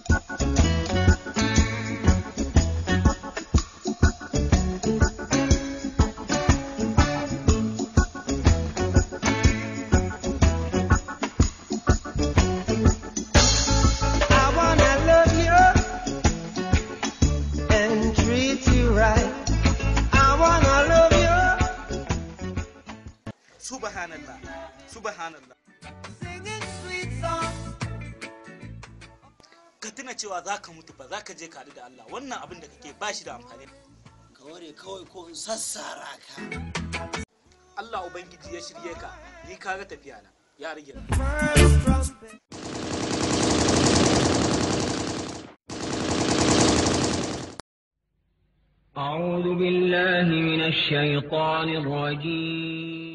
I wanna love you and treat you right. I wanna love you. subhanallah subhanallah Singing sweet songs. ka tuna cewa za ka mutu ba za ka je ka haɗu da Allah wannan abin da kake ba shi da amfani ka ware kawai ko in sassara ka Allah ubangiji ya shirye ka ni ka ga tafiya na ya rage na. First trumpet. أعوذ بالله من الشيطان الرجيم